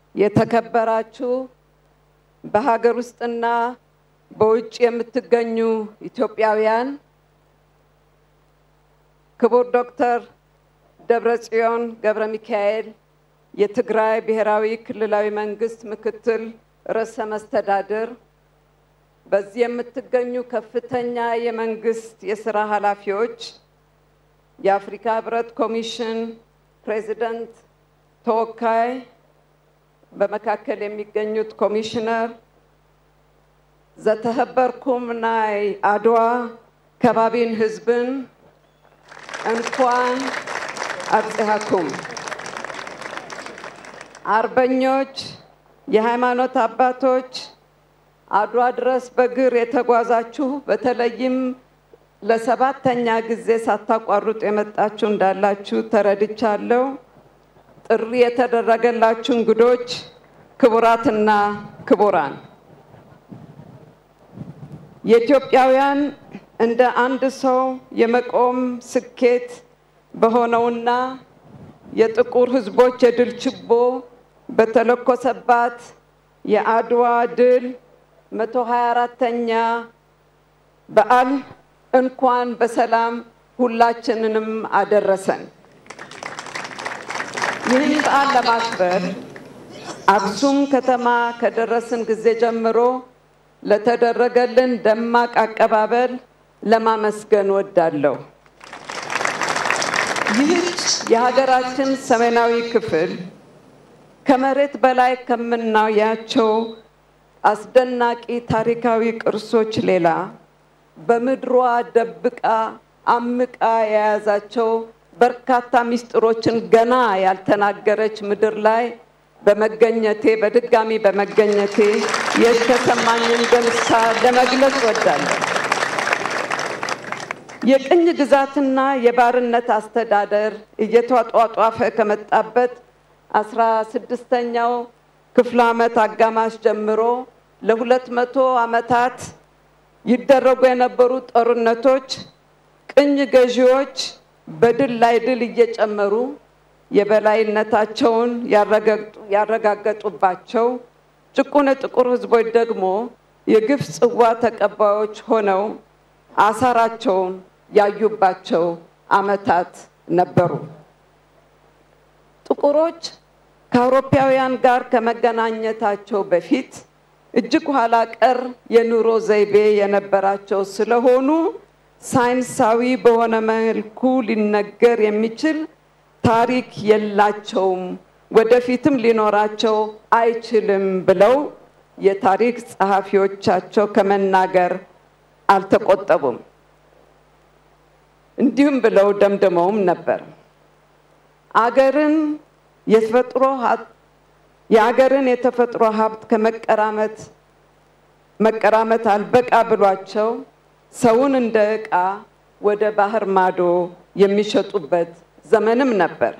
የተከበራችሁ በሀገር ውስጥና በውጭ የምትገኙ ኢትዮጵያውያን፣ ክቡር ዶክተር ደብረጽዮን ገብረ ሚካኤል የትግራይ ብሔራዊ ክልላዊ መንግስት ምክትል ርዕሰ መስተዳድር፣ በዚህ የምትገኙ ከፍተኛ የመንግስት የስራ ኃላፊዎች፣ የአፍሪካ ህብረት ኮሚሽን ፕሬዚደንት ተወካይ፣ በመካከል የሚገኙት ኮሚሽነር ዘተኸበርኩም ናይ አድዋ ከባቢን ህዝብን እንኳን አብጽሐኩም። አርበኞች፣ የሃይማኖት አባቶች፣ አድዋ ድረስ በእግር የተጓዛችሁ በተለይም ለሰባተኛ ጊዜ ሳታቋርጡ የመጣችሁ እንዳላችሁ ተረድቻለሁ። ጥሪ የተደረገላችሁ እንግዶች፣ ክቡራትና ክቡራን፣ የኢትዮጵያውያን እንደ አንድ ሰው የመቆም ስኬት በሆነውና የጥቁር ህዝቦች የድል ችቦ በተለኮሰባት የአድዋ ድል መቶ ሀያ አራተኛ በዓል እንኳን በሰላም ሁላችንንም አደረሰን። ይህን በዓል ለማክበር አክሱም ከተማ ከደረስን ጊዜ ጀምሮ ለተደረገልን ደማቅ አቀባበል ለማመስገን ወዳለሁ። ይህች የሀገራችን ሰሜናዊ ክፍል ከመሬት በላይ ከምናያቸው አስደናቂ ታሪካዊ ቅርሶች ሌላ በምድሯ ደብቃ አምቃ የያዛቸው በርካታ ምስጢሮችን ገና ያልተናገረች ምድር ላይ በመገኘቴ በድጋሚ በመገኘቴ የተሰማኝን ደስታ ለመግለጽ ወዳለሁ። የቅኝ ግዛትና የባርነት አስተዳደር እየተጧጧፈ ከመጣበት አስራ ስድስተኛው ክፍለ ዓመት አጋማሽ ጀምሮ ለሁለት መቶ ዓመታት ይደረጉ የነበሩ ጦርነቶች ቅኝ ገዢዎች በድል ላይ ድል እየጨመሩ የበላይነታቸውን ያረጋገጡባቸው፣ ጭቁን የጥቁር ሕዝቦች ደግሞ የግፍ ጽዋ ተቀባዮች ሆነው አሳራቸውን ያዩባቸው ዓመታት ነበሩ። ጥቁሮች ከአውሮፓውያን ጋር ከመገናኘታቸው በፊት እጅግ ኋላ ቀር የኑሮ ዘይቤ የነበራቸው ስለሆኑ ሳይንሳዊ በሆነ መልኩ ሊነገር የሚችል ታሪክ የላቸውም፣ ወደፊትም ሊኖራቸው አይችልም ብለው የታሪክ ጸሐፊዎቻቸው ከመናገር አልተቆጠቡም። እንዲሁም ብለው ደምድመውም ነበር አገርን የተፈጥሮ የአገርን የተፈጥሮ ሀብት ከመቀራመት መቀራመት አልበቃ ብሏቸው ሰውን እንደ ዕቃ ወደ ባህር ማዶ የሚሸጡበት ዘመንም ነበር።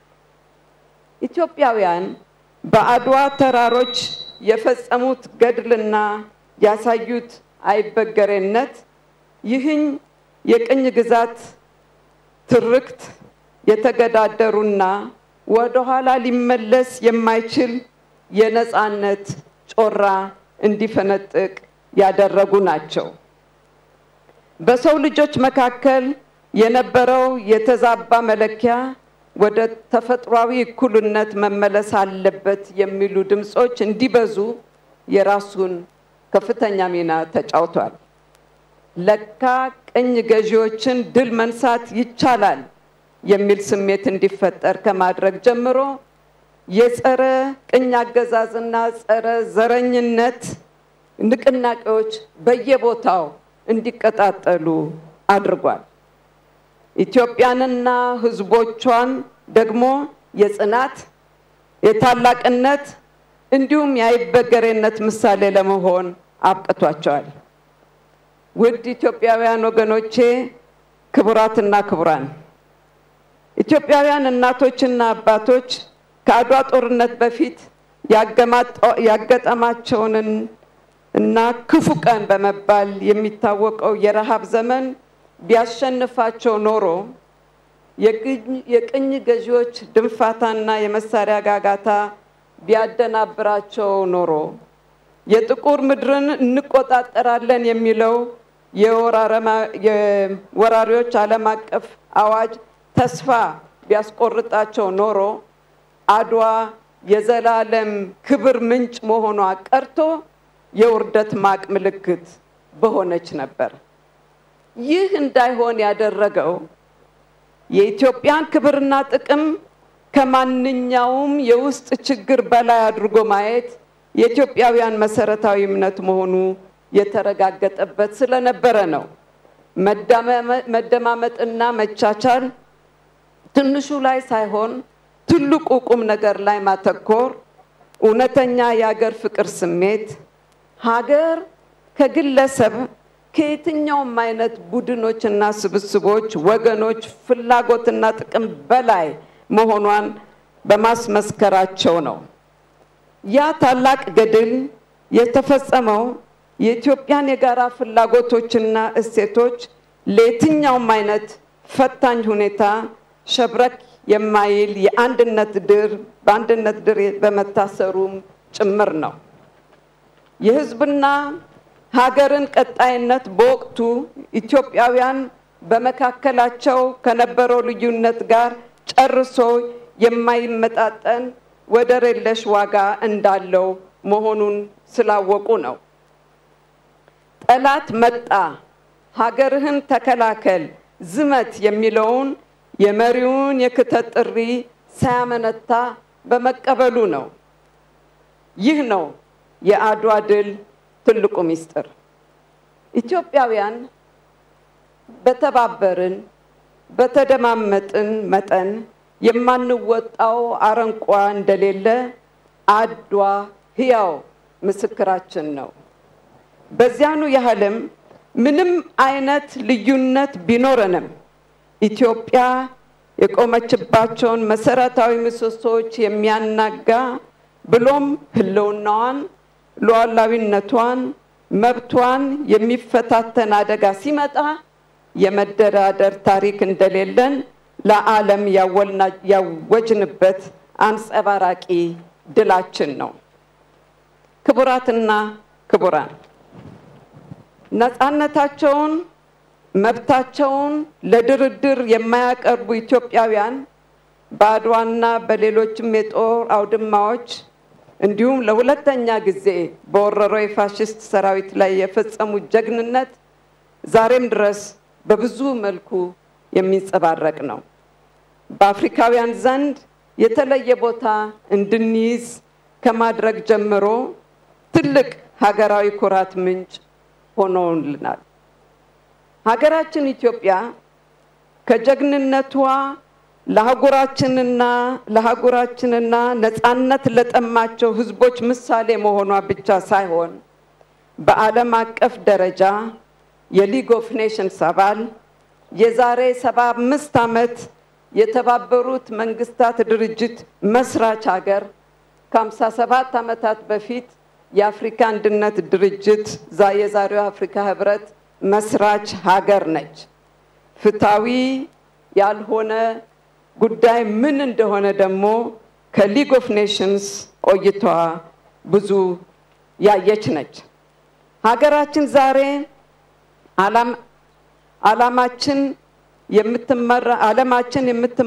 ኢትዮጵያውያን በአድዋ ተራሮች የፈጸሙት ገድልና ያሳዩት አይበገሬነት ይህኝ የቅኝ ግዛት ትርክት የተገዳደሩና ወደኋላ ሊመለስ የማይችል የነፃነት ጮራ እንዲፈነጥቅ ያደረጉ ናቸው። በሰው ልጆች መካከል የነበረው የተዛባ መለኪያ ወደ ተፈጥሯዊ እኩልነት መመለስ አለበት የሚሉ ድምፆች እንዲበዙ የራሱን ከፍተኛ ሚና ተጫውቷል። ለካ ቅኝ ገዢዎችን ድል መንሳት ይቻላል የሚል ስሜት እንዲፈጠር ከማድረግ ጀምሮ የጸረ ቅኝ አገዛዝና ጸረ ዘረኝነት ንቅናቄዎች በየቦታው እንዲቀጣጠሉ አድርጓል። ኢትዮጵያንና ሕዝቦቿን ደግሞ የጽናት የታላቅነት እንዲሁም የአይበገሬነት ምሳሌ ለመሆን አብቅቷቸዋል። ውድ ኢትዮጵያውያን ወገኖቼ፣ ክቡራትና ክቡራን፣ ኢትዮጵያውያን እናቶችና አባቶች ከአድዋ ጦርነት በፊት ያገጠማቸውንን እና ክፉ ቀን በመባል የሚታወቀው የረሃብ ዘመን ቢያሸንፋቸው ኖሮ የቅኝ ገዢዎች ድንፋታና የመሳሪያ ጋጋታ ቢያደናብራቸው ኖሮ የጥቁር ምድርን እንቆጣጠራለን የሚለው የወራሪዎች ዓለም አቀፍ አዋጅ ተስፋ ቢያስቆርጣቸው ኖሮ አድዋ የዘላለም ክብር ምንጭ መሆኗ ቀርቶ የውርደት ማቅ ምልክት በሆነች ነበር። ይህ እንዳይሆን ያደረገው የኢትዮጵያን ክብርና ጥቅም ከማንኛውም የውስጥ ችግር በላይ አድርጎ ማየት የኢትዮጵያውያን መሰረታዊ እምነት መሆኑ የተረጋገጠበት ስለነበረ ነው። መደማመጥና መቻቻል ትንሹ ላይ ሳይሆን ትልቁ ቁም ነገር ላይ ማተኮር፣ እውነተኛ የሀገር ፍቅር ስሜት ሀገር ከግለሰብ ከየትኛውም አይነት ቡድኖችና ስብስቦች፣ ወገኖች ፍላጎትና ጥቅም በላይ መሆኗን በማስመስከራቸው ነው። ያ ታላቅ ገድል የተፈጸመው የኢትዮጵያን የጋራ ፍላጎቶችና እሴቶች ለየትኛውም አይነት ፈታኝ ሁኔታ ሸብረክ የማይል የአንድነት ድር በአንድነት ድር በመታሰሩም ጭምር ነው። የሕዝብና ሀገርን ቀጣይነት በወቅቱ ኢትዮጵያውያን በመካከላቸው ከነበረው ልዩነት ጋር ጨርሶ የማይመጣጠን ወደር የለሽ ዋጋ እንዳለው መሆኑን ስላወቁ ነው። ጠላት መጣ፣ ሀገርህን ተከላከል፣ ዝመት የሚለውን የመሪውን የክተት ጥሪ ሳያመነታ በመቀበሉ ነው። ይህ ነው የአድዋ ድል ትልቁ ምስጢር። ኢትዮጵያውያን በተባበርን በተደማመጥን መጠን የማንወጣው አረንቋ እንደሌለ አድዋ ሕያው ምስክራችን ነው። በዚያኑ ያህልም ምንም አይነት ልዩነት ቢኖረንም ኢትዮጵያ የቆመችባቸውን መሰረታዊ ምሰሶዎች የሚያናጋ ብሎም ሕልውናዋን፣ ሉዓላዊነቷን፣ መብቷን የሚፈታተን አደጋ ሲመጣ የመደራደር ታሪክ እንደሌለን ለዓለም ያወጅንበት አንጸባራቂ ድላችን ነው። ክቡራትና ክቡራን ነፃነታቸውን መብታቸውን ለድርድር የማያቀርቡ ኢትዮጵያውያን በአድዋና በሌሎችም የጦር አውድማዎች እንዲሁም ለሁለተኛ ጊዜ በወረረው የፋሽስት ሰራዊት ላይ የፈጸሙት ጀግንነት ዛሬም ድረስ በብዙ መልኩ የሚንጸባረቅ ነው። በአፍሪካውያን ዘንድ የተለየ ቦታ እንድንይዝ ከማድረግ ጀምሮ ትልቅ ሀገራዊ ኩራት ምንጭ ሆኖልናል። ሀገራችን ኢትዮጵያ ከጀግንነቷ ለአህጉራችንና ለአህጉራችንና ነፃነት ለጠማቸው ሕዝቦች ምሳሌ መሆኗ ብቻ ሳይሆን በዓለም አቀፍ ደረጃ የሊግ ኦፍ ኔሽንስ አባል የዛሬ ሰባ አምስት ዓመት የተባበሩት መንግስታት ድርጅት መስራች ሀገር ከሀምሳ ሰባት ዓመታት በፊት የአፍሪካ አንድነት ድርጅት የዛሬው አፍሪካ ህብረት መስራች ሀገር ነች። ፍትሐዊ ያልሆነ ጉዳይ ምን እንደሆነ ደግሞ ከሊግ ኦፍ ኔሽንስ ቆይቷ ብዙ ያየች ነች። ሀገራችን ዛሬ ዓላማችን የምትመራ ዓለማችን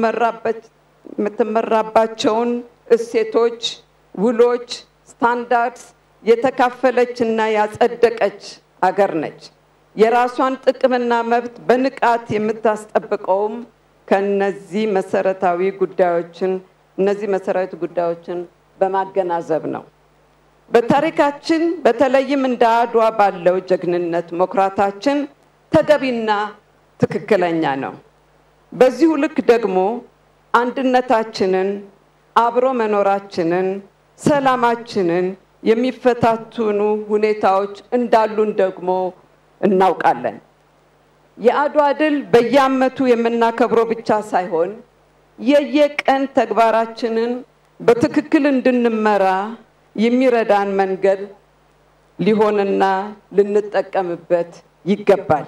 የምትመራባቸውን እሴቶች፣ ውሎች፣ ስታንዳርድስ የተካፈለች እና ያጸደቀች አገር ነች። የራሷን ጥቅምና መብት በንቃት የምታስጠብቀውም ከነዚህ መሰረታዊ ጉዳዮችን እነዚህ መሰረታዊ ጉዳዮችን በማገናዘብ ነው። በታሪካችን በተለይም እንደ አድዋ ባለው ጀግንነት መኩራታችን ተገቢና ትክክለኛ ነው። በዚሁ ልክ ደግሞ አንድነታችንን፣ አብሮ መኖራችንን፣ ሰላማችንን የሚፈታትኑ ሁኔታዎች እንዳሉን ደግሞ እናውቃለን። የአድዋ ድል በየዓመቱ የምናከብረው ብቻ ሳይሆን የየቀን ተግባራችንን በትክክል እንድንመራ የሚረዳን መንገድ ሊሆንና ልንጠቀምበት ይገባል።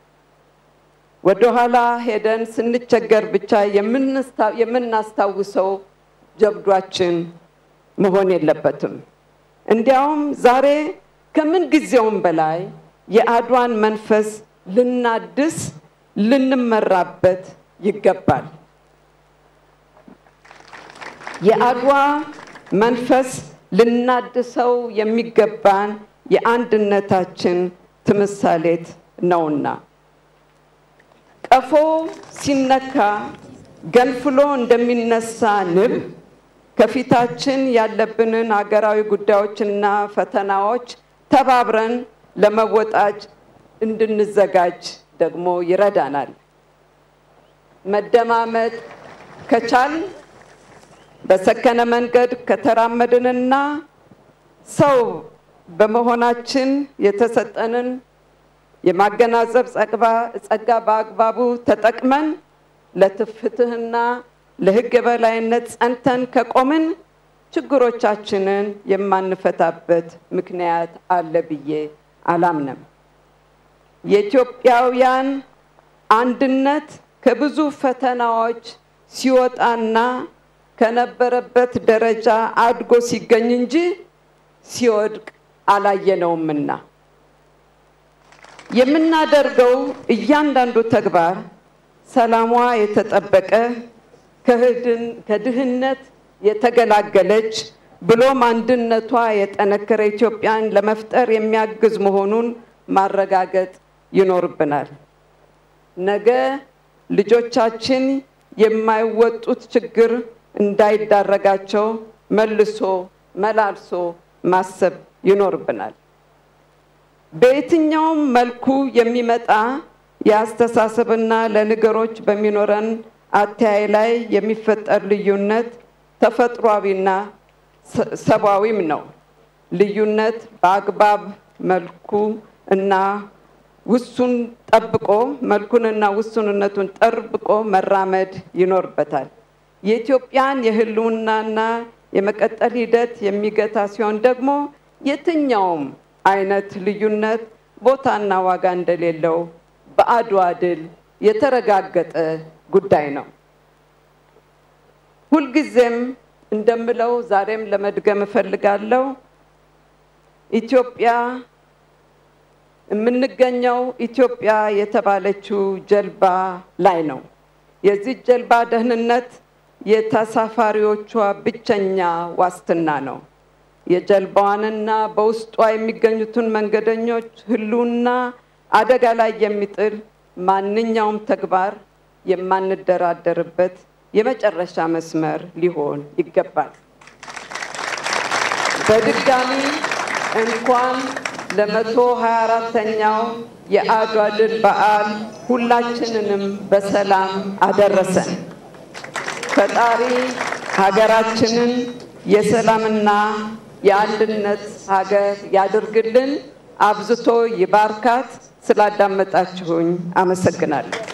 ወደኋላ ሄደን ስንቸገር ብቻ የምናስታውሰው ጀብዷችን መሆን የለበትም። እንዲያውም ዛሬ ከምን ጊዜውም በላይ የአድዋን መንፈስ ልናድስ ልንመራበት ይገባል። የአድዋ መንፈስ ልናድሰው የሚገባን የአንድነታችን ትምሳሌት ነውና ቀፎ ሲነካ ገንፍሎ እንደሚነሳ ንብ ከፊታችን ያለብንን አገራዊ ጉዳዮችና ፈተናዎች ተባብረን ለመወጣት እንድንዘጋጅ ደግሞ ይረዳናል። መደማመጥ ከቻል በሰከነ መንገድ ከተራመድንና ሰው በመሆናችን የተሰጠንን የማገናዘብ ጸጋ በአግባቡ ተጠቅመን ለፍትህና ለሕግ የበላይነት ጸንተን ከቆምን ችግሮቻችንን የማንፈታበት ምክንያት አለ ብዬ አላምንም። የኢትዮጵያውያን አንድነት ከብዙ ፈተናዎች ሲወጣና ከነበረበት ደረጃ አድጎ ሲገኝ እንጂ ሲወድቅ አላየነውምና የምናደርገው እያንዳንዱ ተግባር ሰላሟ የተጠበቀ ከድህነት የተገላገለች ብሎም አንድነቷ የጠነከረ ኢትዮጵያን ለመፍጠር የሚያግዝ መሆኑን ማረጋገጥ ይኖርብናል። ነገ ልጆቻችን የማይወጡት ችግር እንዳይዳረጋቸው መልሶ መላልሶ ማሰብ ይኖርብናል። በየትኛውም መልኩ የሚመጣ የአስተሳሰብና ለነገሮች በሚኖረን አተያይ ላይ የሚፈጠር ልዩነት ተፈጥሯዊና ሰብአዊም ነው። ልዩነት በአግባብ መልኩ እና ውሱን ጠብቆ መልኩንና ውሱንነቱን ጠብቆ መራመድ ይኖርበታል። የኢትዮጵያን የህልውናና የመቀጠል ሂደት የሚገታ ሲሆን ደግሞ የትኛውም አይነት ልዩነት ቦታና ዋጋ እንደሌለው በአድዋ ድል የተረጋገጠ ጉዳይ ነው። ሁልጊዜም እንደምለው ዛሬም ለመድገም እፈልጋለሁ። ኢትዮጵያ የምንገኘው ኢትዮጵያ የተባለችው ጀልባ ላይ ነው። የዚህ ጀልባ ደህንነት የተሳፋሪዎቿ ብቸኛ ዋስትና ነው። የጀልባዋንና በውስጧ የሚገኙትን መንገደኞች ህልውና አደጋ ላይ የሚጥል ማንኛውም ተግባር የማንደራደርበት የመጨረሻ መስመር ሊሆን ይገባል። በድጋሚ እንኳን ለመቶ ሀያ አራተኛው የአድዋ ድል በዓል ሁላችንንም በሰላም አደረሰን። ፈጣሪ ሀገራችንን የሰላምና የአንድነት ሀገር ያድርግልን፣ አብዝቶ ይባርካት። ስላዳመጣችሁኝ አመሰግናለሁ።